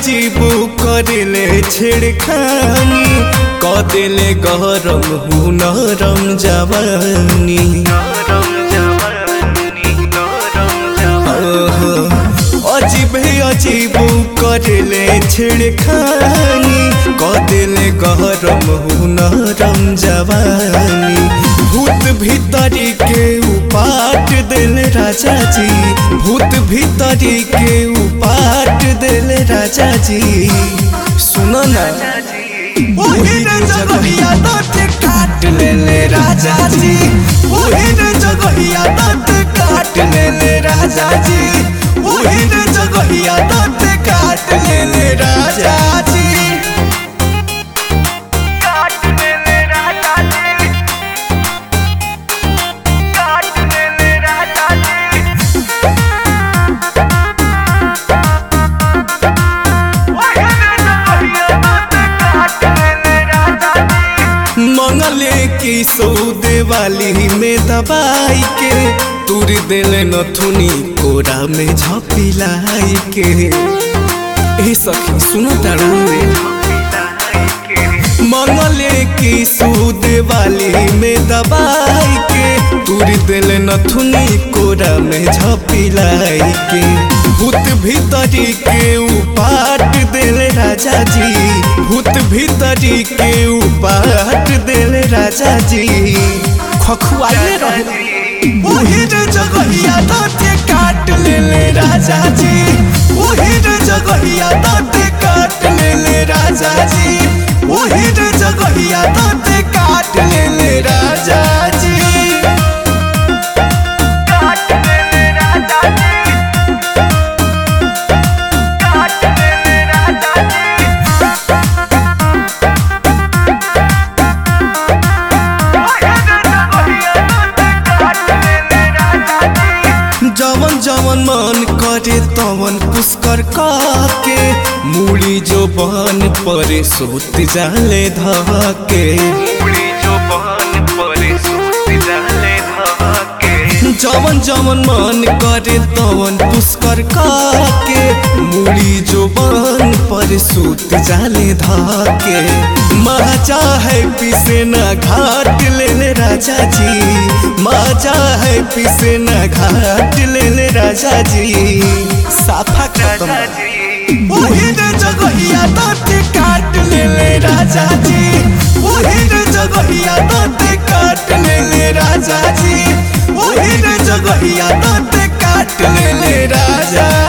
अजीबू करेले छेड़खानी क देले गरम हु नरम जवानी ओहो, अजीब अजीबू करेले छेड़खानी क देले गरम हु नरम जवानी भूत भीतरी के उपाट दिल राजा जी भूत भीतरी के उपाट दिल राजा जी सुनो ना वही रे जगहिया दांत काट ले ले राजा जी वही रे जगहिया दांत काट ले ले राजा जी वही रे जगहिया दांत काट ले ले राजा जी काट ले ले राजा जी काट ले ले राजा जी वही रे जगहिया दांत काट ले ले राजा जी मंगले की सौदे वाली में दबाई के तुर दिल नथुनी कोरा में झपिलाई के ए सखी सुनो तारू मंगले की सूद वाली में दबाई के तुर दिल नथुनी कोरा में झपिलाई के भूत भीतरी के उपाट दिल राजा जी भूत भीतरी के उपाट दिल राजा जी खखुआइले रहे वही रे जगहिया दांते काट ले ले राजा जी वही रे जगहिया दांते काट ले ले राजा जी वही रे जगहिया दांते काट ले ले राजा जी काट ले ले राजा जी काट ले ले राजा जी जवन जवन मन करे तवन पुष्कर के मूड़ी जो बन परे सोत जाले धके जवन जवन मन करे तवन पुष्कर के मूड़ी जो बन पर सूत जाले धके मजा है पिसे न घाट ले ले राजा जी मजा है पिसे न घाट ले ले राजा जी साफा खत्म वही रे जगहिया दांत काट ले ले राजा जी वही रे जगहिया दांत काट ले ले राजा जी वही रे जगहिया दांत काट ले ले राजा